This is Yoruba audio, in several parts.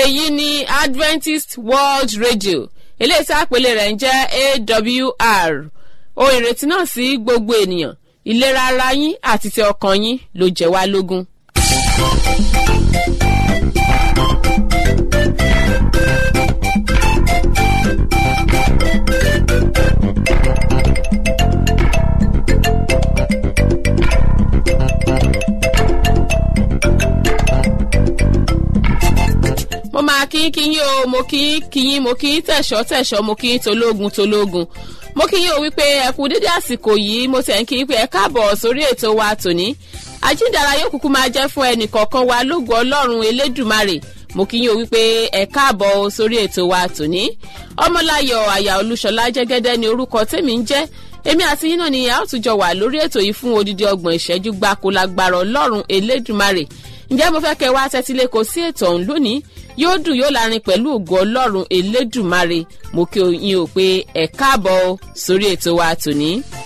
èyí ni adventist world radio eléyìí tí àpèlé rẹ̀ ń jẹ́ awr ohun ìrètí náà sí gbogbo ènìyàn ìlera ara yín àti ti ọkàn yín ló jẹ́ wá lógún. mo máa kí kí yín o mo kí kí yín mo kí tẹ̀sọ́ tẹ̀sọ́ mo kí tológun tológun mo kí yín o wípé ẹ kú dédé àsìkò yìí mo tẹ̀ ń kí pé ẹ káàbọ̀ sórí ètò wa tòní àjíǹdàrà yóò kúkú máa jẹ́ fún ẹnì kọ̀ọ̀kan wa lógo ọlọ́run elédùmarè mo kí yín o wípé ẹ káàbọ̀ sórí ètò wa tòní ọmọláyọ̀ àyà olúṣọlá jẹ́gẹ́dẹ́ ni orúkọ tèmi ń jẹ́ èmi àti yín náà ni a ó tún jọ wà lórí ètò yìí fún odidi ọgbọ̀n ìṣẹ́jú gbáko lágbára ọlọ́run elédùmarè ǹjẹ́ mo fẹ́ kẹ́ wá tẹ́tílé kò sí ètò ọ̀hún lónìí yóò dùn yóò lárin pẹ̀lú ògo ọlọ́run elédùmarè mo kí yín o pé ẹ káàbọ̀ sórí ètò wa tòní.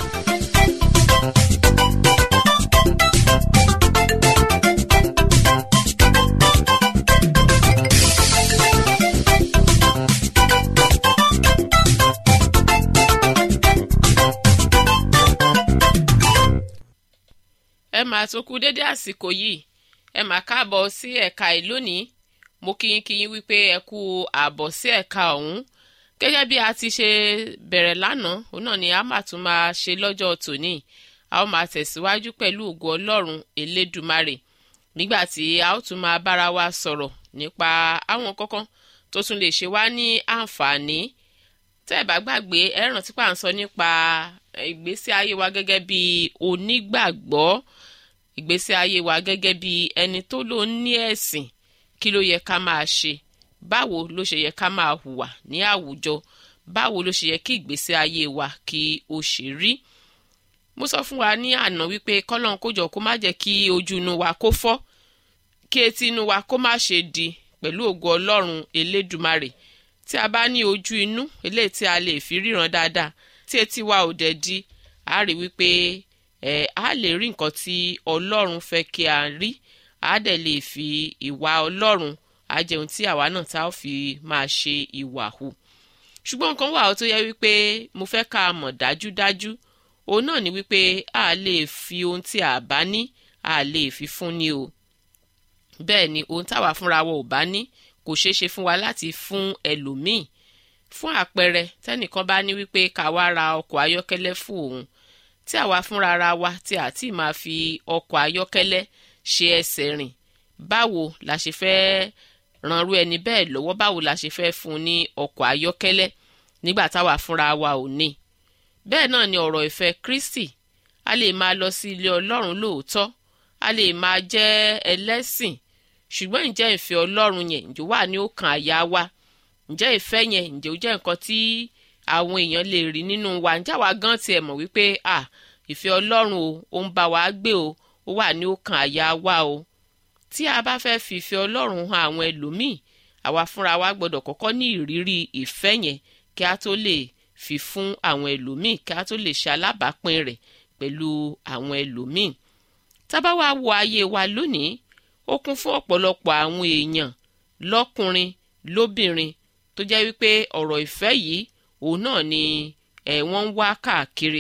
ẹ máa tún kú dédé àsìkò yìí ẹ máa káàbọ̀ sí ẹ̀ka ìlónìí mo kíyín kíyín wípé ẹ kú ààbọ̀ sí ẹ̀ka ọ̀hún gẹ́gẹ́ bí a ti ṣe bẹ̀rẹ̀ lánàá òun náà ni a máa tún máa ṣe lọ́jọ́ tòní a ó máa tẹ̀síwájú pẹ̀lú ògo ọlọ́run elédùmarè nígbà tí a ó tún máa bára wa sọ̀rọ̀ nípa àwọn kankan tó tún lè ṣe wá ní àǹfààní tẹ́ ẹ̀ bá gbàgbé ẹ rántí pà ń sọ nípa ìgbésí ayé wa gẹ́gẹ́ bí onígbàgbọ́ ìgbésí ayé wa gẹ́gẹ́ bí ẹni tó ló ní ẹ̀sìn kí ló yẹ ká máa ṣe báwo ló ṣe yẹ ká máa hùwà ní àwùjọ báwo ló ṣe yẹ kí ìgbésí ayé wa kí ó ṣe rí mo sọ fún wa ní àná wípé kọ́lọ́n kó jọ kó má jẹ́ kí ojú inú wa kó fọ́ kí etí inú wa kó má ṣe di pẹ̀lú ògo ọlọ́run elédùmarè tí a bá ní ojú inú eléyìí tí a lè fi ríran dáadáa tí etí wa ò dẹ̀ di a rí wípé ẹ̀ a lè rí nǹkan tí ọlọ́run fẹ́ kí a rí a dẹ̀ lè fi ìwà ọlọ́run a jẹun tí àwa náà tá a fi máa ṣe ìwà hù ṣùgbọ́n nǹkan wà ó tó yẹ wípé mo fẹ́ ká a mọ̀ dájúdájú òun náà ni wípé a lè fi ohun tí a bá ní a lè fi fún ni o bẹ́ẹ̀ ni ohun táwa fúnra wa ò bá ní kò ṣeé ṣe fún wa láti fún ẹlòmíì fún àpẹẹrẹ tẹnìkan bá ní wípé ká wá ra ọkọ̀ ayọ́kẹ́lẹ́ fún òun tí àwa fúnra ra wa tí a ti máa fi ọkọ̀ ayọ́kẹ́lẹ́ ṣe ẹsẹ̀ rìn báwo la ṣe fẹ́ ranrú ẹni bẹ́ẹ̀ lọ́wọ́ báwo la ṣe fẹ́ fún un ní ọkọ̀ ayọ́kẹ́lẹ́ nígbà táwa fúnra wa ò ní. bẹ́ẹ̀ náà ni ọ̀rọ̀ ìfẹ́ Kristi a lè máa lọ sí ilé Ọlọ́run lóòótọ́ a lè máa jẹ́ ẹlẹ́sìn ṣùgbọ́n ǹjẹ́ ìfẹ́ Ọlọ́run yẹn ǹjẹ́ wà ní ọkàn àyà wa ǹjẹ́ ìfẹ́ yẹn ǹjẹ́ ó jẹ́ nǹkan tí àwọn èèyàn lè rí nínú wa ǹjẹ́ àwa gan tiẹ̀ mọ̀ wípé à ìfẹ́ Ọlọ́run o ó ń bá wa gbé o ó wà ní ọkàn àyà wa o tí a bá fẹ́ fi ìfẹ́ Ọlọ́run hàn àwọn ẹlòmíì àwa fúnra wa gbọ́dọ̀ kọ́kọ́ ní ìrírí ìfẹ́ yẹn kí a tó lè fi fún àwọn ẹlòmíì kí a tó lè ṣe alábàápín rẹ̀ pẹ̀lú àwọn ẹlòmíì tá bá wá wo ayé wa lónìí ó kún fún ọ̀pọ̀lọpọ̀ àwọn èèyàn lọ́kùnrin lóbìnrin tó jẹ́ wípé ọ̀rọ̀ ìfẹ́ yìí òun náà ni ẹ̀ wọ́n ń wá káàkiri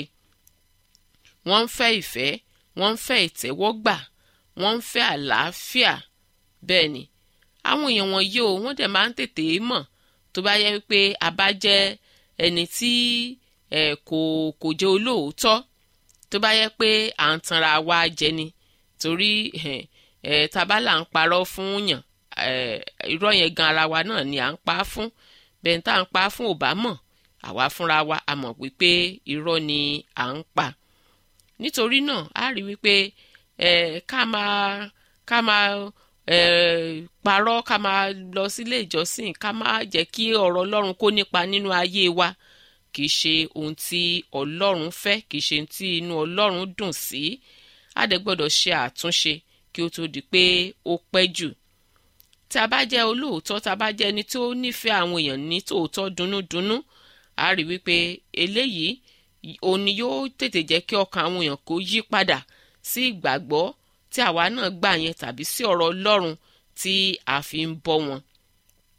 wọ́n ń fẹ́ ìfẹ́ wọ́n ń fẹ́ ìtẹ́wọ́gbà wọ́n ń fẹ́ àlàáfíà bẹ́ẹ̀ ni àwọn èèyàn wọ̀nyí o wọ́n dẹ̀ máa ń tètè mọ̀ tó bá yẹ wípé a bá jẹ́ ẹni tí ẹ̀ kò kò jẹ́ olóòótọ́ tó bá yẹ pé à ń tanra wa jẹ ni torí ẹ̀ ẹ̀ tabala ń parọ́ fún yàn ẹ̀ irọ́ yẹn gan ara wa náà ni à ń pa á fún bẹ́ẹ̀ tá à ń pa á fún ò bá mọ̀ àwa fúnra wa a mọ̀ wípé irọ́ ni à ń pa nítorí náà a rí wípé ẹ ká máa ká máa ẹ parọ́ ká máa lọ sílé ìjọsìn ká máa jẹ́ kí ọ̀rọ̀ ọlọ́run kó nípa nínú ayé wa kì í ṣe ohun tí ọlọ́run fẹ́ kì í ṣe ohun tí inú ọlọ́run dùn sí a dẹ̀ gbọ́dọ̀ ṣe àtúnṣe kí ó tó di pé ó pẹ́ jù tí a bá jẹ́ olóòótọ́ tá a bá jẹ́ ẹni tó nífẹ̀ẹ́ àwọn èèyàn ní tòótọ́ dunnúdunnú a rí wípé eléyìí òun ni yóò tètè jẹ́ kí ọkàn àwọn èèyàn kó yí padà sí ìgbàgbọ́ tí àwa náà gbà yẹn tàbí sí ọ̀rọ̀ ọlọ́run tí a fi ń bọ́ wọn.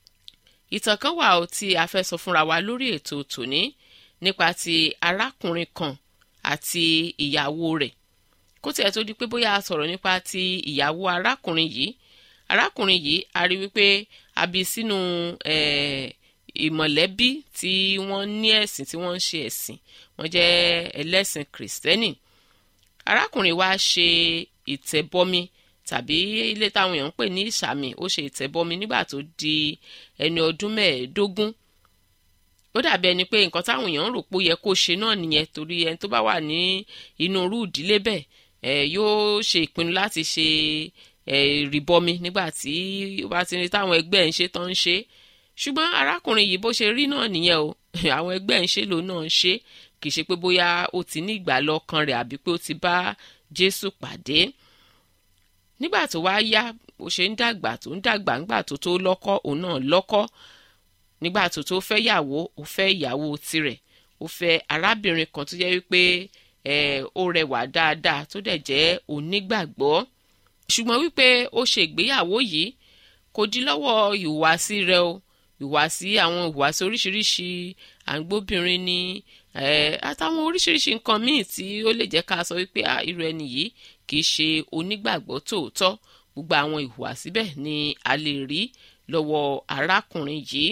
ìtàn kan wà ó tí a fẹ́ sọ fúnra wa lórí ètò tòní nípa ti arákùnrin kan àti ìyàwó rẹ̀ kó tiẹ̀ tó di pé bóyá a sọ̀rọ̀ nípa ti ìyàwó arákùnrin yìí arákùnrin yìí a rí wípé a bí sínú ìmọ̀lẹ́bí tí wọ́n ní ẹ̀sìn tí wọ́n ń ṣe ẹ̀sìn wọ́n jẹ́ ẹlẹ́sìn kìrìsìtẹ́nì arákùnrin wa ṣe ìtẹ̀bọmi tàbí ilé táwọn èèyàn ń pè ní ìsàmì ó ṣe ìtẹ̀bọmi nígbà tó di ẹni ọdún mẹ́ẹ̀ẹ́dógún ó dàbí ẹni pé nǹkan táwọn èèyàn ń rò pé ó yẹ kó ṣe náà nìyẹn torí ẹni tó bá wà ní inú irú ìdílé bẹ́ẹ̀ ẹ̀ yóò ṣe ìpinnu láti ṣe ìrìbọmi nígbà tí ó bá ti ní táwọn ẹgbẹ́ ń ṣe tán ń ṣe ṣùgbọ́n arákùnrin yìí bó ṣe rí náà nìyẹn o àwọn ẹgbẹ́ ń ṣe lòun náà ń ṣe kì í ṣe pé bóyá ó ti ní ìgbàlọ́kàn rẹ̀ àbí pé ó ti bá Jésù pàdé nígbà tó wá yá bó ṣe ń dàgbà tó ń dàgbà ńgbà tó tó lọ́kọ òun náà lọ́kọ nígbà tó tó fẹ́ yàwó ó fẹ́ ìyàwó tirẹ̀ ó fẹ́ arábìnrin kan tó jẹ́ wípé ẹ̀ ó rẹwà dáadáa tó dẹ̀ jẹ́ onígbàgbọ́ ṣùgbọ́n wípé ó ṣe ìgbéyàwó yìí kò dí lọ́wọ́ ìhùwàsí rẹ̀ o ìhùwàsí àwọn ìhùwàsí oríṣiríṣi àǹgbóbìnrin ni àtàwọn oríṣiríṣi nǹkan míì tí ó lè jẹ́ ká sọ wípé irú ẹni yìí kì í ṣe onígbàgbọ́ tòótọ́ gbogbo àwọn ìhùwàsí bẹ́ẹ̀ ni a lè rí lọ́wọ́ arákùnrin yìí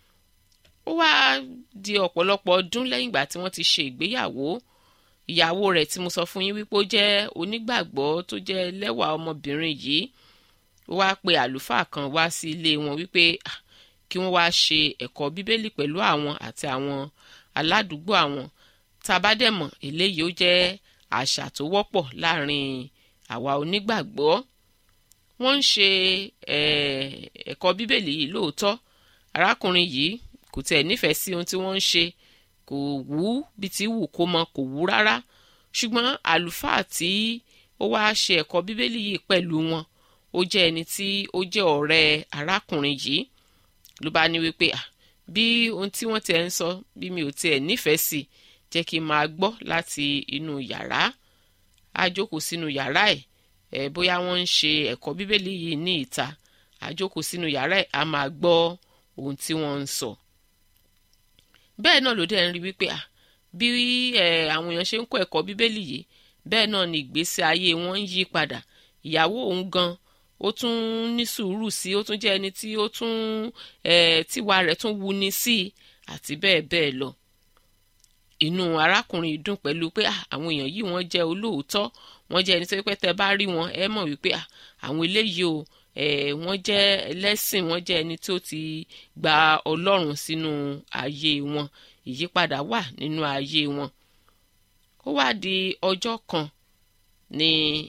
ó wá di ọ̀pọ̀lọpọ̀ ọdún lẹ́yìn ìgbà tí wọ́n ti ṣe ìgbéyàwó ìyàwó rẹ̀ tí mo sọ fún yín wípé ó jẹ́ onígbàgbọ́ tó jẹ́ lẹ́wà ọmọbìnrin yìí ó wá pe àlùfáà kan wá sí ilé wọn wípé kí wọ́n wá ṣe ẹ̀kọ́ bíbélì pẹ̀lú àwọn àti àwọn aládùúgbò àwọn tá a bá dẹ̀ mọ̀ eléyìí ó jẹ́ àṣà tó wọ́pọ̀ láàrin àwa onígbàgbọ́ wọ́n ń ṣe ẹ̀kọ́ bíbélì yìí lóòótọ́ arákùnrin yìí kò tẹ̀ nífẹ̀ẹ́ sí ohun tí wọ́n ń ṣe kò wú bí ti wù kó mọ kò wú rárá ṣùgbọ́n àlùfáà tí ó wá ṣe ẹ̀kọ́ bíbélì yìí pẹ̀lú wọn ó jẹ́ ẹni tí ó jẹ́ ọ̀rẹ́ arákùnrin yìí ló bá ní wípé bí ohun tí wọ́n tiẹ̀ ń sọ bí mi ò tiẹ̀ nífẹ̀ẹ́ sí jẹ́ kí n máa gbọ́ láti inú yàrá á jókòó sínú yàrá ẹ̀ ẹ̀ bóyá wọ́n ń ṣe ẹ̀kọ́ bíbélì yìí ní ìta á jókòó sínú yàrá ẹ̀ á máa gbọ́ ohun tí wọ́n ń sọ. bẹ́ẹ̀ náà ló dẹ̀ ń rí wípé bí àwọn èèyàn ṣe ń kọ́ ẹ̀kọ́ bíbélì yìí bẹ́ẹ̀ náà ni ìgbésí ayé wọn ń yí padà ìyàwó òun gan ó tún ní sùúrù sí ó tún jẹ́ ẹni tí ó tún tíwa rẹ̀ tún wuni sí àti bẹ́ẹ̀ bẹ́ẹ̀ lọ inú arákùnrin dùn pẹ̀lú pé àwọn èèyàn yìí wọ́n jẹ́ olóòótọ́ wọ́n jẹ́ ẹni tó pẹ́ tẹ́ bá rí wọn ẹ mọ̀ wípé àwọn eléyìí o wọ́n jẹ́ ẹlẹ́sìn wọ́n jẹ́ ẹni tó ti gba ọlọ́run sínú ayé wọn ìyípadà wà nínú ayé wọn ó wá di ọjọ́ kan ni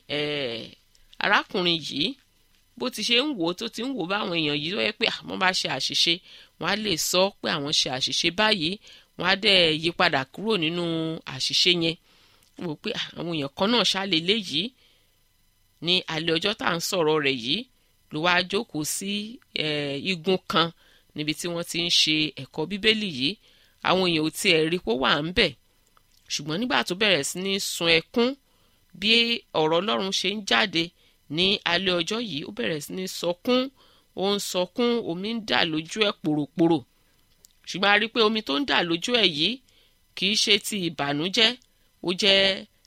arákùnrin yìí bó ti ṣe ń wò ó tó ti ń wò báwọn èèyàn yìí tó yẹ pé àwọn bá ṣe àṣìṣe wọn á lè sọ pé àwọn ṣe àṣìṣe báyìí wọn á dẹ̀ yí padà kúrò nínú àṣìṣe yẹn wò pé àwọn èèyàn kan náà ṣáàlè léyìí ní alẹ́ ọjọ́ tá à ń sọ̀rọ̀ rẹ̀ yìí ló wáá jókòó sí igun kan níbi tí wọ́n ti ń ṣe ẹ̀kọ́ bíbélì yìí àwọn èèyàn ò tiẹ̀ rí pé ó wà ń bẹ̀ ṣùgbọ́n nígbà tó bẹ̀rẹ̀ sí ní sun ẹkún bí ọ̀rọ̀ ọlọ́run ṣe ń jáde ní alẹ́ ọjọ́ yìí ó bẹ̀rẹ̀ sí ní sọkún ó ń sọkún omi ń dà lójú ẹ̀ pòròpòrò ṣùgbọ́n a rí i pé omi tó ń dà lójú ẹ̀ yìí kì í ṣe ti ìbànújẹ́ ó jẹ́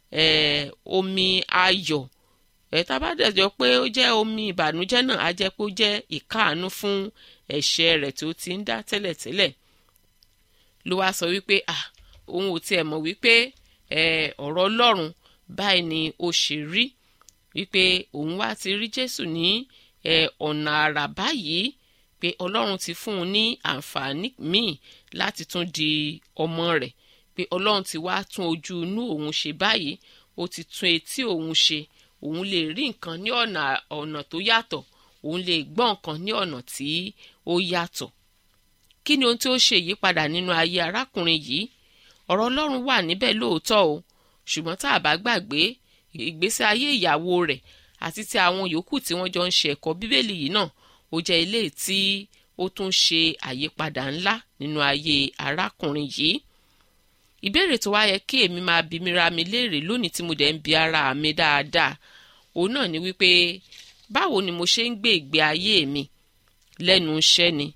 omi ayọ̀ ẹ̀ tá a bá dẹ̀ jọ pé ó jẹ́ omi ìbànújẹ́ náà á jẹ́ pé ó jẹ́ ìkáàánú fún ẹ̀ṣẹ̀ rẹ̀ tó ti ń dá tẹ́lẹ̀tẹ́lẹ̀ ló wá sọ wípé ah òun ò tiẹ̀ mọ̀ wípé ọ̀rọ̀ ọlọ́run báyìí ni ó ṣe rí wípé òun wá ti rí jésù ní ọ̀nà àrà báyìí pé ọlọ́run ti fún un ní àǹfààní míì láti tún di ọmọ rẹ̀ pé ọlọ́run ti wá tún ojú inú òun ṣe báyìí ó ti tún etí òun ṣe òun lè rí nǹkan ní ọ̀nà ọ̀nà tó yàtọ̀ òun lè gbọ́ nǹkan ní ọ̀nà tí ó yàtọ̀ kí ni ohun tí ó ṣe ìyípadà nínú ayé arákùnrin yìí ọ̀rọ̀ ọlọ́run wà níbẹ̀ lóòótọ́ o ṣùgbọ́n tá a bá gbàgbé ìgbésí ayé ìyàwó rẹ̀ àti ti àwọn yòókù tí wọ́n jọ ń ṣe ẹ̀kọ́ bíbélì yìí náà ó jẹ́ ilé tí ó tún ṣe àyípadà ńlá nínú ayé arákùnrin yìí ìbéèrè tó wá yẹ kí èmi máa bi mí ra mi léèrè lónìí tí mo dẹ̀ ń bi ara mi dáadáa òun náà ni wípé báwo ni mo ṣe ń gbé ìgbé ayé mi lẹ́nu iṣẹ́ ni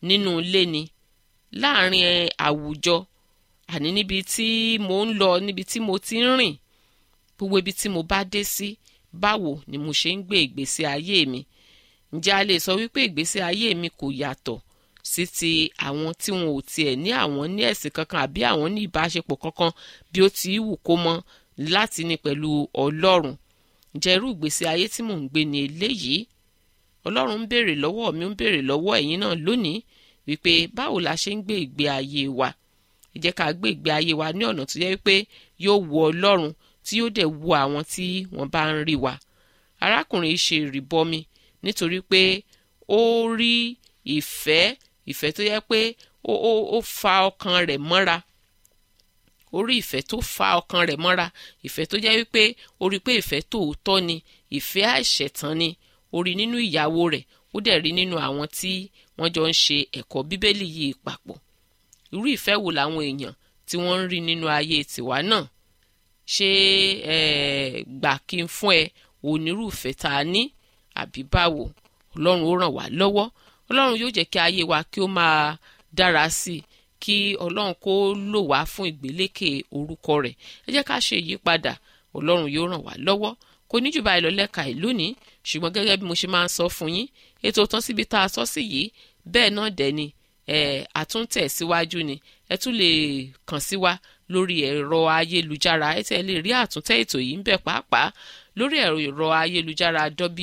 nínú ilé ni láàrin àwùjọ àní níbi tí mo ń lọ níbi tí mo ti ń rìn gbogbo ibi tí mo bá dé sí báwo ni mo ṣe ń gbé ìgbésí ayé mi ǹjẹ́ a lè sọ wípé ìgbésí ayé mi kò yàtọ̀ sí ti àwọn tí wọn ò tiẹ̀ ní àwọn ní ẹ̀sìn kankan àbí àwọn ní ìbáṣepọ̀ kankan bí ó ti wù kó mọ láti ní pẹ̀lú ọlọ́run ǹjẹ́ irú ìgbésí ayé tí mò ń gbé ni eléyìí ọlọ́run ń béèrè lọ́wọ́ mi ń béèrè lọ́wọ́ ẹ̀yin náà lónìí wípé báwo la ṣe ń gbé ìgbé ayé wa ẹ jẹ́ ká gbé ìgbé ayé wa ní ọ̀nà tó yẹ wípé yóò wu ọlọ́run tí yóò dẹ̀ wu àwọn tí wọ́n bá ń rí wa arákùnrin ṣe ìrìbọmi nítorí pé ó rí ìfẹ́ ìfẹ́ tó yẹ pé ó ó ó fa ọkàn rẹ̀ mọ́ra ó rí ìfẹ́ tó fa ọkàn rẹ̀ mọ́ra ìfẹ́ tó jẹ́ wípé ó rí pé ìfẹ́ tòótọ́ ni ìfẹ́ àìṣẹ̀tàn ni ó rí nínú ìyàwó rẹ̀ ó dẹ̀ rí nínú àwọn tí wọ́n jọ ń ṣe ẹ̀kọ́ bíbélì yìí papọ̀ irú ìfẹ́ wo làwọn èèyàn tí wọ́n ń rí nínú ayé tiwa náà ṣé gbà kí n fún ẹ onírúfẹ́ tá a ní àbí báwo ọlọ́run ó ràn wá lọ́wọ́ ọlọ́run yóò jẹ́ kí ayé wa kí ó máa dára sí i kí ọlọ́run kó lò wá fún ìgbélékè orúkọ rẹ̀ ẹ jẹ́ ká ṣe ìyípadà ọlọ́run yóò ràn wá lọ́wọ́ kò ní jù báyìí lọ lẹ́ka ìlú ní ṣùgbọ́n gẹ́gẹ́ bí mo ṣe máa ń sọ fún yín ètò tán síbi tá a sọ sí yìí bẹ́ẹ̀ náà dẹ̀ ni ẹ̀ àtúntẹ̀ síwájú ni ẹ tún lè kàn sí wa lórí ẹ̀rọ ayélujára ẹ tẹ́ lè rí àtúntẹ̀ ètò yìí ń bẹ pàápàá lórí ẹ̀rọ ayélujára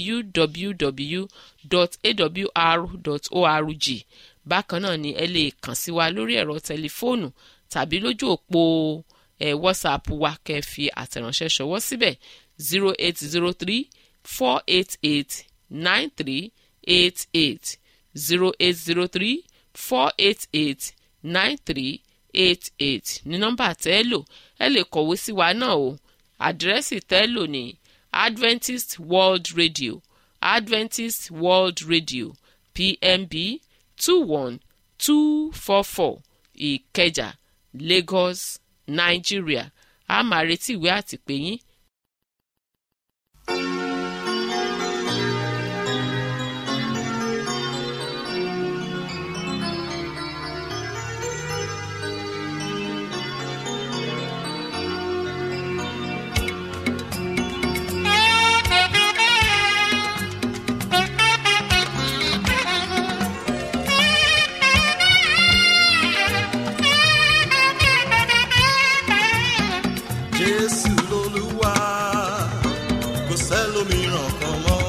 www.awr.org bákan náà ni ẹ lè kàn sí wa lórí ẹ̀rọ tẹlifóònù tàbí lójú òpó ẹ̀ whatsapp wa kẹ́ fi àtẹ̀ránṣẹ́ ṣọwọ́ síbẹ̀ zero eight zero three four eight eight nine three eight eight zero eight zero three four eight eight nine three eight eight ní nọ́mbà tẹ́ ẹ lò ẹ lè kọ̀wé sí wa náà o àdírẹ́sì tẹ́ ẹ lò ní adventist world radio adventist world radio pmb two one two four four ìkẹjà lagos nigeria a máa retí ìwé àtìpé yín jésù lolúwa kò sẹ́lòmíràn kan mọ́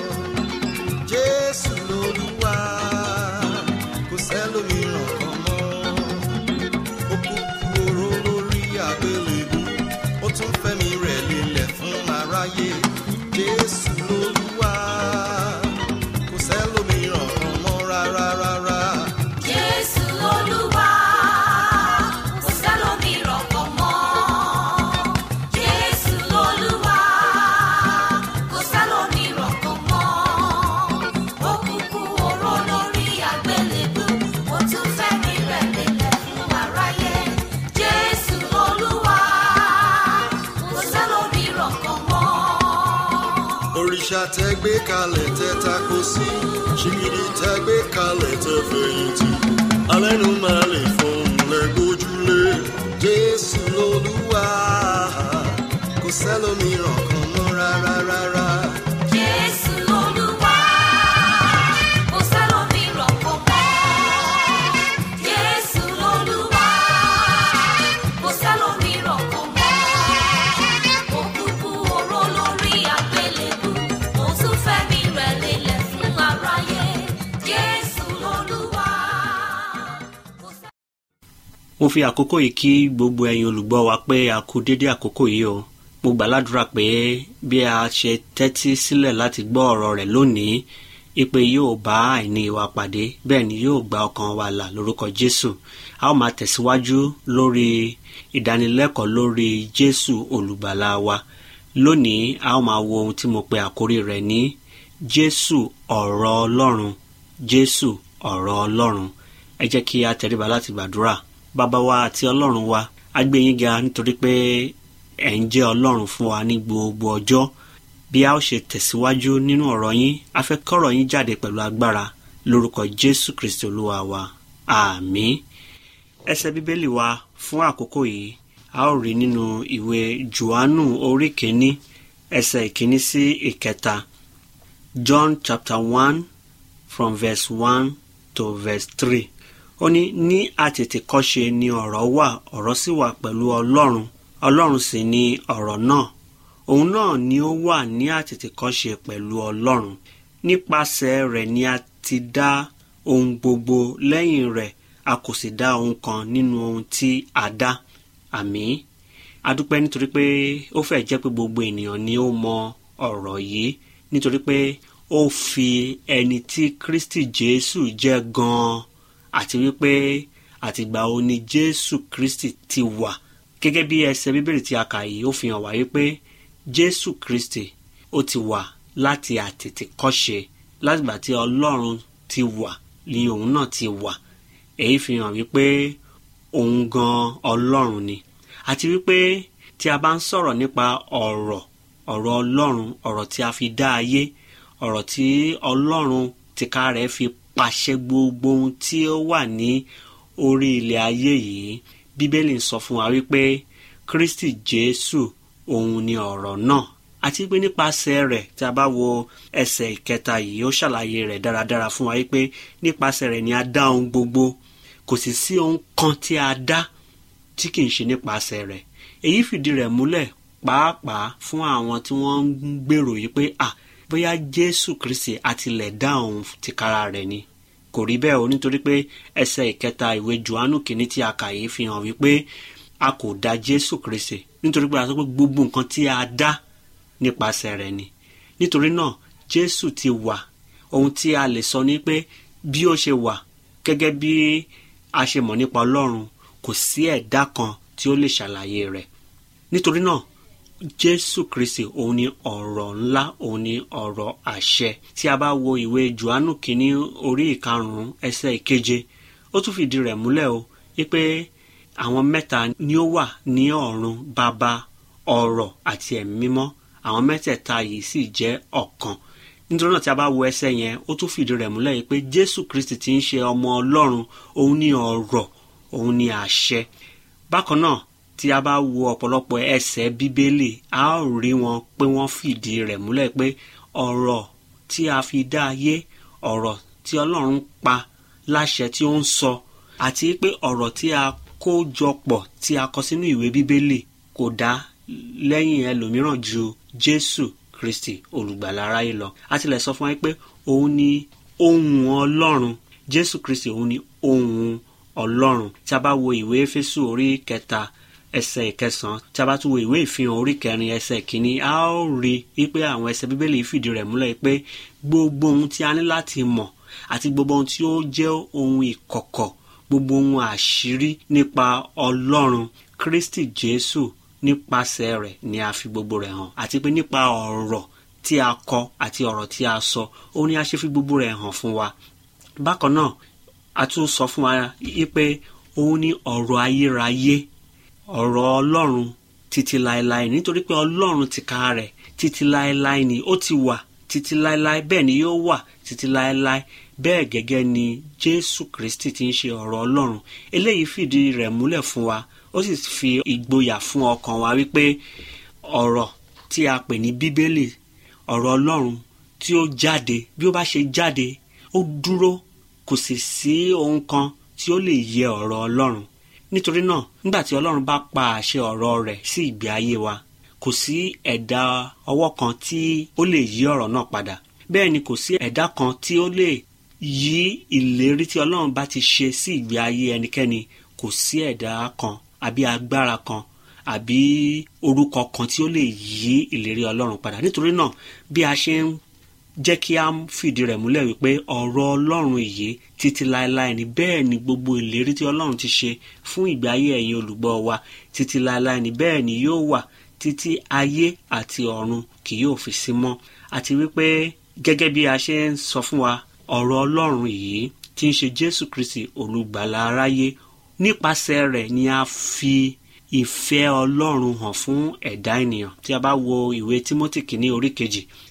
jésù lolúwa kò sẹ́lòmíràn kan mọ́ ó kú oró lórí àgbélébú ó tún fẹ́mi rẹ̀ lélẹ̀ fún aráyé jésù lolúwa kò sẹ́lòmíràn kan mọ́ rárá rárá. Jésù Olúwa, kò sẹ́lòmíràn kan mọ́. Jésù Olúwa, kò sẹ́lòmíràn kan mọ́. Ó kúkú oró lórí àgbélébú, ó tún fẹ́mi rẹ̀ lélẹ̀ fún aráyé. Jésù Olúwa, kò sẹ́lòmíràn kan mọ́. òrìṣà tẹ gbé kalẹ̀ tẹ tako sí ṣìgìdì tẹ gbé kalẹ̀ tẹ fẹ̀yìntì alẹ́nu máa lè fọhùn lẹ́gbójúlé jésù lolúwa kò sẹ́lòmíràn kan mọ́ rárá rárá. Jésù Olúwa, kò sẹ́lòmíràn kan mọ́. Jésù Olúwa, kò sẹ́lòmíràn kan mọ́. Ó kúkú oró lórí àgbélébú, ó tún fẹ́mi rẹ̀ lélẹ̀ fún aráyé. Jésù Olúwa, kò sẹ́- mo fi àkókò yìí kí gbogbo ẹ̀yin olùgbọ́ wa pé a kú dédé àkókò yìí o mo gbà ládùúrà pé bí a ṣe tẹ́tí sílẹ̀ láti gbọ́ ọ̀rọ̀ rẹ̀ lónìí ipe yóò bá àìní wa pàdé bẹ́ẹ̀ ni yóò gba ọkàn wa là lórúkọ jésù a ó máa tẹ̀síwájú lórí ìdánilẹ́kọ̀ọ́ lórí jésù olùgbàlà wa lónìí a ó máa wo ohun tí mo pe àkórí rẹ̀ ní jésù ọ̀rọ̀ ọlọ́run jésù ọ̀rọ̀ ọlọ́run ẹ jẹ́ kí a tẹríba láti gbàdúrà bàbá wa àti ọlọ́run wa a gbé yín ga nítorí pé ẹ̀ ń jẹ́ ọlọ́run fún wa ní gbogbo ọjọ́ bí a ó ṣe tẹ̀síwájú nínú ọ̀rọ̀ yín a fẹ́ kọ́rọ̀ yín jáde pẹ̀lú agbára lórúkọ jésù kristi olúwa wa àmín ẹsẹ̀ bíbélì wa fún àkókò yìí a ó rí nínú ìwé johannu orí kìíní ẹsẹ̀ ìkíní sí ìkẹta john chapter one from verse one to verse three ó ní ní àtètèkọ́ṣe ni ọ̀rọ̀ wà ọ̀rọ̀ sì wà pẹ̀lú ọlọ́run ọlọ́run sì ni ọ̀rọ̀ náà òun náà ni ó wà ní àtètèkọ́ṣe pẹ̀lú ọlọ́run nípasẹ̀ rẹ̀ ni a ti dá ohun gbogbo lẹ́yìn rẹ̀ a kò sì dá ohun kan nínú ohun tí a dá àmín adúpẹ́ nítorí pé ó fẹ́ jẹ́ pé gbogbo ènìyàn ni ó mọ ọ̀rọ̀ yìí nítorí pé ó fi ẹni tí kristi jésù jẹ́ gan-an àti wípé àtìgbà wo ni jésù kristi ti wà gẹ́gẹ́ bí ẹsẹ̀ bíbélì tí a kà yìí ó fi hàn wá wípé jésù kristi ó ti wà láti àtètèkọ́ṣe látìgbà tí ọlọ́run ti wà ni òun náà ti wà èyí fi hàn wípé òun gan ọlọ́run ni àti wípé tí a bá ń sọ̀rọ̀ nípa ọ̀rọ̀ ọ̀rọ̀ ọlọ́run ọ̀rọ̀ tí a fi dá ayé ọ̀rọ̀ tí ọlọ́run tìka rẹ̀ fi pàṣẹ gbogbo ohun tí ó wà ní orí ilẹ̀ ayé yìí bíbélì ń sọ fún wa wípé kristi jésù òun ni ọ̀rọ̀ náà àti pé nípasẹ̀ rẹ̀ tí a bá wo ẹsẹ̀ ìkẹta yìí ó ṣàlàyé rẹ̀ dáradára fún wa wípé nípasẹ̀ rẹ̀ ni a dá ohun gbogbo kò sì sí ohun kan tí a dá tí kì í ṣe nípasẹ̀ rẹ̀ èyí fìdí rẹ̀ múlẹ̀ pàápàá fún àwọn tí wọ́n ń gbèrò yìí pé à bóyá jésù kristi àtilẹ̀ dá òun tìkára rẹ̀ ni kò rí bẹ́ẹ̀ o nítorí pé ẹsẹ̀ ìkẹta ìwé johannu kìíní tí a kà yìí fi hàn wípé a kò dá jésù kristi nítorí pé a sọ pé gbogbo nǹkan tí a dá nípasẹ̀ rẹ̀ ni nítorí náà jésù ti wà ohun tí a lè sọ ni pé bí ó ṣe wà gẹ́gẹ́ bí a ṣe mọ̀ nípa ọlọ́run kò sí ẹ̀dá kan tí ó lè ṣàlàyé rẹ̀ nítorí náà jésù kristi òun ni ọ̀rọ̀ ńlá òun ni ọ̀rọ̀ àṣẹ tí a bá wo ìwé johannu kínní orí ìkarùn-ún ẹsẹ̀ ìkeje ó tún fìdí rẹ̀ múlẹ̀ o wípé àwọn mẹ́ta ni ó wà ní ọ̀run bàbá ọ̀rọ̀ àti ẹ̀mí mímọ́ àwọn mẹ́tẹ̀ẹ̀ta yìí sì jẹ́ ọ̀kan nítorí náà tí a bá wo ẹsẹ̀ yẹn ó tún fìdí rẹ̀ múlẹ̀ yìí pé jésù kristi ti ń ṣe ọmọ ọlọ́run òun ni ọ̀rọ̀ òun ni àṣẹ bákan náà tí a bá wo ọ̀pọ̀lọpọ̀ ẹsẹ̀ bíbélì a ó rí wọn pé wọ́n fìdí rẹ̀ múlẹ̀ pé ọ̀rọ̀ tí a fi dá ayé ọ̀rọ̀ tí ọlọ́run pa láṣẹ tí ó ń sọ àti pé ọ̀rọ̀ tí a kó jọ pọ̀ tí a kọ sínú ìwé bíbélì kò dá lẹ́yìn ẹlòmíràn ju jésù kristi olùgbàlà aráyé lọ a tilẹ̀ sọ fún wa pé òun ni ohun ọlọ́run jésù kristi òun ni ohun ọlọ́run tí a bá wo ìwé éfésù orí kẹta ẹsẹ̀ ìkẹsàn-án tí a bá tún wo ìwé ìfihàn orí kẹrin ẹsẹ̀ ìkíní a ó rí i pé àwọn ẹsẹ̀ bíbélì fìdí rẹ̀ múlẹ̀ pé gbogbo ohun tí a ní láti mọ̀ àti gbogbo ohun tí ó jẹ́ ohun ìkọ̀kọ̀ gbogbo ohun àṣírí nípa ọlọ́run kristi jésù nípasẹ̀ rẹ̀ ni a fi gbogbo rẹ̀ hàn àti pé nípa ọ̀rọ̀ tí a kọ àti ọ̀rọ̀ tí a sọ ó ní a ṣe fi gbogbo rẹ̀ hàn fún wa bákan náà a tún sọ fún wa yí pé òun ní ọ̀rọ̀ ayérayé ọ̀rọ̀ ọlọ́run títí láéláé nítorí pé ọlọ́run ti ka rẹ̀ títí láéláé ni ó ti wà títí láéláé bẹ́ẹ̀ ni yóò wà títí láéláé bẹ́ẹ̀ gẹ́gẹ́ ni jésù kristi ti ń ṣe ọ̀rọ̀ ọlọ́run eléyìí fìdí rẹ̀ múlẹ̀ fún wa ó sì fi ìgboyà fún ọkàn wa wípé ọ̀rọ̀ tí a pè ní bíbélì ọ̀rọ̀ ọlọ́run tí ó jáde bí ó bá ṣe jáde ó dúró kò sì sí ohun kan tí ó lè yẹ ọ̀rọ̀ ọlọ́run nítorí náà nígbà tí ọlọ́run bá pa àṣẹ ọ̀rọ̀ rẹ̀ sí ìgbé ayé wa kò sí ẹ̀dá ọwọ́ kan tí ó lè yí ọ̀rọ̀ náà padà bẹ́ẹ̀ ni kò sí ẹ̀dá kan tí ó lè yí ìlérí tí ọlọ́run bá ti ṣe sí ìgbé ayé ẹnikẹ́ni kò sí ẹ̀dá kan àbí agbára kan àbí orúkọ kan tí ó lè yí ìlérí ọlọ́run padà nítorí náà bí a ṣe ń jẹ́ kí a fìdí rẹ̀ múlẹ̀ wípé ọ̀rọ̀ ọlọ́run yìí títí láéláé ni bẹ́ẹ̀ ni gbogbo ìlérí tí ọlọ́run ti ṣe fún ìgbé ayé ẹ̀yin olùgbọ́ wa títí láéláé ni bẹ́ẹ̀ ni yóò wà títí ayé àti ọ̀run kì yóò fi sí mọ́ àti wípé gẹ́gẹ́ bí a ṣe ń sọ fún wa ọ̀rọ̀ ọlọ́run yìí tí ń ṣe jésù kristi olùgbàlà aráyé nípasẹ̀ rẹ̀ ni a fi ìfẹ́ ọlọ́run hàn fún ẹ̀dá ènìyàn tí a bá wo ìwé timothy kìíní orí kejì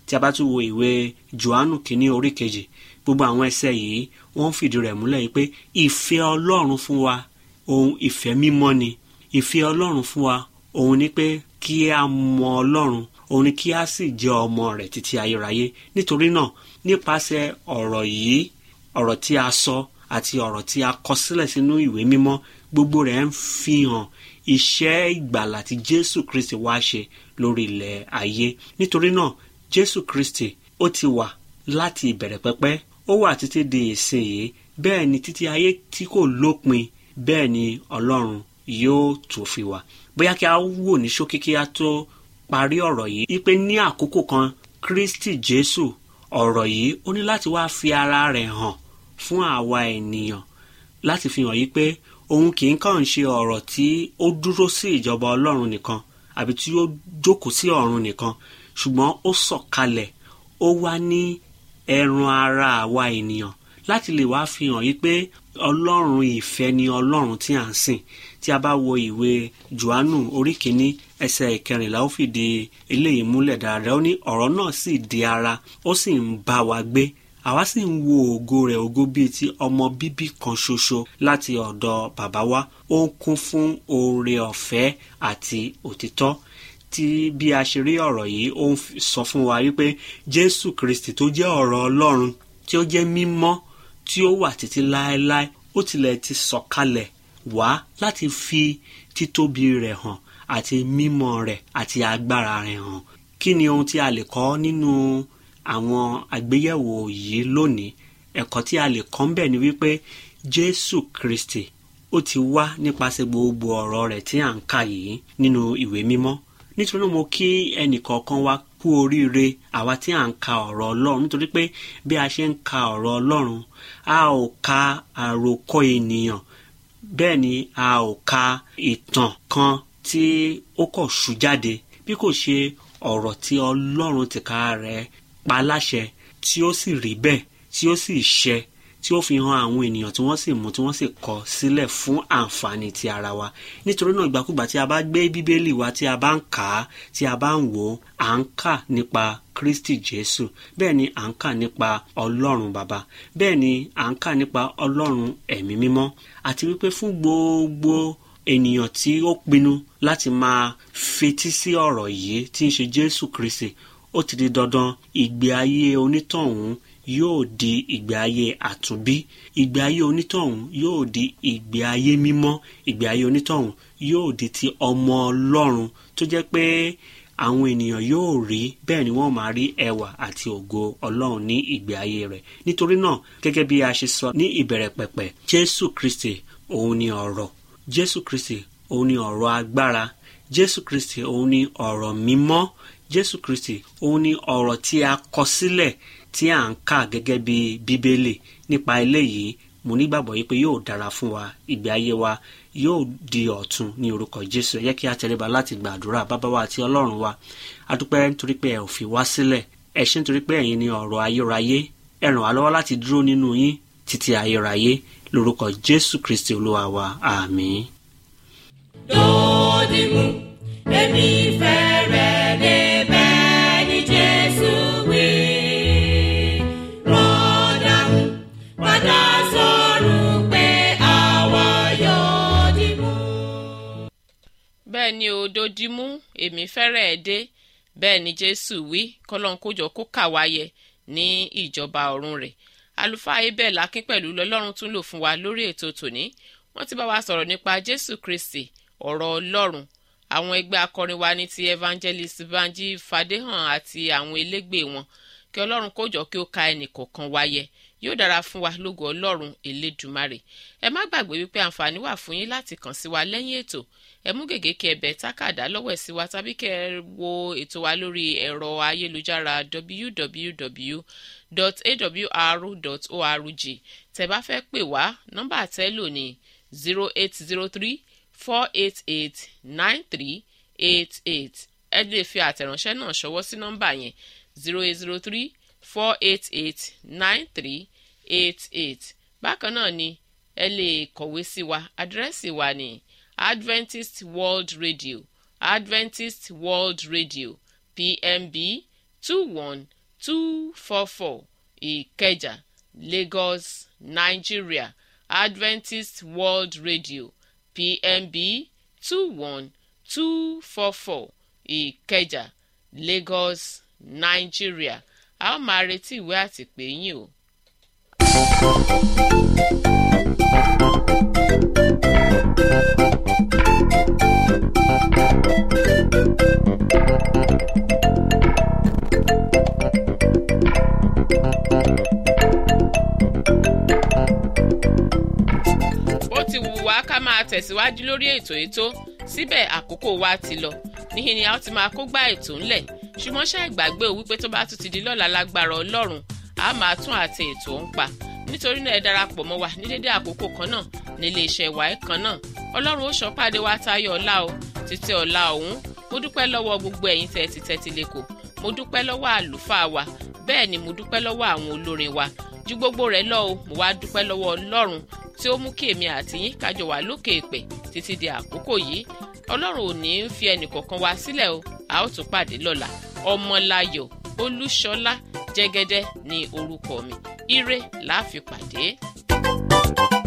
tí a bá tún wo ìwé johannu kínní orí kejì gbogbo àwọn ẹsẹ̀ yìí wọ́n fìdí rẹ̀ múlẹ̀ yìí pé ìfẹ́ ọlọ́run fún wa ohun ìfẹ́ mímọ́ ni ìfẹ́ ọlọ́run fún wa òun ni pé kí a mọ ọlọ́run òun ni kí a sì jẹ́ ọmọ rẹ̀ títí ayérayé nítorí náà nípasẹ̀ ọ̀rọ̀ yìí ọ̀rọ̀ tí a sọ àti ọ̀rọ̀ tí a kọ sílẹ̀ sínú ìwé mímọ́ gbogbo rẹ̀ ń fi hàn iṣẹ́ ìgbàlà tí jésù kristi wá ṣe lórí ilẹ̀ ayé nítorí náà jésù kristi ó ti wà láti ìbẹ̀rẹ̀ pẹ́pẹ́ ó wà títí di ìsìn yìí bẹ́ẹ̀ ni títí ayé tí kò lópin bẹ́ẹ̀ ni ọlọ́run yóò tó fi wà bóyá kí a wò ní ṣókí kí a tó parí ọ̀rọ̀ yìí wípé ní àkókò kan kristi jésù ọ̀rọ̀ yìí ó ní láti wá fi ara rẹ̀ hàn fún àwa ènìyàn láti fi hàn yí pé òun kì í kàn ṣe ọ̀rọ̀ tí ó dúró sí ìjọba ọlọ́run nìkan àbí tí ó jókòó sí ọ̀run nìkan ṣùgbọ́n ó sọ̀kalẹ̀ ó wá ní ẹran ara àwa ènìyàn láti lè wá fi hàn yí pé ọlọ́run ìfẹ́ ni ọlọ́run tí à ń sìn tí a bá wo ìwé johannu orí kìíní ẹsẹ̀ ìkẹrìnlá ó fìdí eléyìí múlẹ̀ dáadáa ó ní ọ̀rọ̀ náà sì di ara ó sì ń bá wa gbé àwa sì ń wo ògo rẹ̀ ògo bíi ti ọmọ bíbí kan ṣoṣo láti ọ̀dọ̀ bàbá wa ó ń kún fún oore ọ̀fẹ́ àti òtítọ́ tí bí a ṣe rí ọ̀rọ̀ yìí ó ń sọ fún wa wípé jésù kristi tó jẹ́ ọ̀rọ̀ ọlọ́run tí ó jẹ́ mímọ́ tí ó wà títí láéláé ó tilẹ̀ ti sọ̀kalẹ̀ wá láti fi títóbi rẹ̀ hàn àti mímọ́ rẹ̀ àti agbára rẹ̀ hàn kí ni ohun tí a lè kọ́ nínú àwọn àgbéyẹ̀wò yìí lónìí ẹ̀kọ́ tí a lè kọ́ ń bẹ̀ ni wípé jésù kristi ó ti wá nípasẹ̀ gbogbo ọ̀rọ̀ rẹ̀ tí à ń kà yìí nínú ìwé mímọ́ nítorí náà mo kí ẹnìkọ̀ọ̀kan wa kú oríire àwa tí à ń ka ọ̀rọ̀ ọlọ́run nítorí pé bí a ṣe ń ka ọ̀rọ̀ ọlọ́run a ò ka àròkọ ènìyàn bẹ́ẹ̀ ni a ò ka ìtàn kan tí ó kọ̀ ṣú jáde bí kò ṣe ọ̀rọ̀ tí ọlọ́run tìka rẹ̀ pa láṣẹ tí ó sì rí bẹ́ẹ̀ tí ó sì ṣẹ tí ó fi hàn àwọn ènìyàn tí wọ́n sì mú tí wọ́n sì kọ sílẹ̀ fún àǹfààní ti ara wa nítorí náà ìgbàkúgbà tí a bá gbé bíbélì wa tí a bá ń kà á tí a bá ń wò ó à ń kà nípa kristi jésù bẹ́ẹ̀ ni à ń kà nípa ọlọ́run bàbá bẹ́ẹ̀ ni à ń kà nípa ọlọ́run ẹ̀mí mímọ́ àti wípé fún gbogbo ènìyàn tí ó pinnu láti máa fetí sí ọ̀rọ̀ yìí tí ń ṣe jésù kristi ó ti di dandan ìgbé ayé onítọ̀hún yóò di ìgbé ayé àtúnbí ìgbé ayé onítọ̀hún yóò di ìgbé ayé mímọ́ ìgbé ayé onítọ̀hún yóò di ti ọmọ ọlọ́run tó jẹ́ pé àwọn ènìyàn yóò rí bẹ́ẹ̀ ni wọ́n máa rí ẹwà àti ògo ọlọ́run ní ìgbé ayé rẹ̀ nítorí náà gẹ́gẹ́ bí a ṣe sọ ní ìbẹ̀rẹ̀ pẹ̀pẹ̀ jésù kristi òun ni ọ̀rọ̀ jésù kristi òun ni ọ̀rọ̀ agbára jésù kristi òun ni ọ̀rọ̀ mímọ́ jésù kristi òun ni ọ̀rọ̀ tí a kọ sílẹ̀ tí à ń kà gẹ́gẹ́ bí bíbélì nípa eléyìí mo nígbàgbọ́ yìí pé yóò dára fún wa ìgbé ayé wa yóò di ọ̀tun ní orúkọ jésù ẹ jẹ́ kí a tẹríba láti gbàdúrà bàbá wa àti ọlọ́run wa a dúpẹ́ nítorí pé ẹ ò fi wá sílẹ̀ ẹ ṣé nítorí pé ẹ̀yin ni ọ̀rọ̀ ayérayé ẹ ràn wá lọ́wọ́ láti dúró nínú yín títí ayérayé lórúkọ jésù kristi olúwa wa àmín. Dòdìmú, èmi fẹ́ rẹ̀ débẹ̀ ní Jésù wí. Rọ́dàmú, padà sọ̀rọ̀ pé àwa yóò dìmú. bẹ́ẹ̀ ni òdòdímú èmi fẹ́rẹ̀ ẹ̀ dé bẹ́ẹ̀ ni jésù wí kọ́lọ́n kójọ kó kà wáyẹ ní ìjọba ọ̀run rẹ̀ àlùfáà abel akin pẹ̀lú lọ́lọ́run tún lò fún wa lórí ètò tòní wọ́n ti bá wa sọ̀rọ̀ nípa jésù kristi ọ̀rọ̀ ọlọ́run àwọn ẹgbẹ́ akọrin wa ní ti evangelist banji fadéhàn àti àwọn elégbè wọn kí ọlọ́run kójọ kí ó ka ẹnì kọ̀ọ̀kan wáyẹ yóò dára fún wa lógo ọlọ́run elédùmarè ẹ má gbàgbé wípé àǹfààní wà fún yín láti kàn sí wa lẹ́yìn ètò ẹ mú gègé kí ẹ bẹ̀ tákàdá lọ́wọ́ ẹ̀ sí wa tàbí kẹ́ ẹ wo ètò wa lórí ẹ̀rọ ayélujára www.awr.org tẹ́ bá fẹ́ pè wá nọ́mbà àtẹ́lò ní zero eight zero three four eight eight nine three eight eight ẹ lè fi àtẹ̀ránṣẹ́ náà ṣọwọ́ sí nọ́mbà yẹn zero eight zero three four eight eight nine three eight eight bákan náà ni ẹ lè kọ̀wé sí wa àdírẹ́sì wa ní adventist world radio adventist world radio pmb two one two four four ìkẹjà lagos nigeria adventist world radio pmb two one two four four ìkẹjà lagos nigeria a ó máa retí ìwé àtìpé yín o. ó ti wù wá ká máa tẹ̀síwájú lórí ètò ètò síbẹ̀ àkókò wa ti lọ níhìn ni a ó ti máa kó gbá ètò ńlẹ̀ ṣùgbọ́n ṣá ìgbàgbé o wípé tó bá tún ti di lọ́la lágbára ọlọ́run a máa tún àti ètò ń pa nítorí náà ẹ darapọ̀ mọ́ wa ní dédé àkókò kan náà nílé iṣẹ́ wa ẹ̀ kan náà ọlọ́run ó ṣọ́pàdé wa tayọ ọ̀la o títí ọ̀la ọ̀hún mo dúpẹ́ lọ́wọ́ gbogbo ẹ̀yin tẹ́ ti tẹ́tí lẹ́kọ̀ọ́ mo dúpẹ́ lọ́wọ́ àlùfáà wa bẹ́ẹ̀ ni mo dúpẹ́ lọ́wọ́ àwọn olórin wa ju gbogbo rẹ̀ lọ o mo wá dúpẹ́ lọ́wọ́ ọlọ́run tí ó mú kí èmi àti yín kájọ wà lókè èpè títí di àkókò yìí ọlọ́run ò ní í fi ẹnìkọ̀ọ̀kan wá sílẹ̀ o a ó tún pàdé lọ́la ọmọláyọ̀ olúṣọlá jẹ́gẹ́dẹ́ ní orúkọ mi ire la fi pàdé.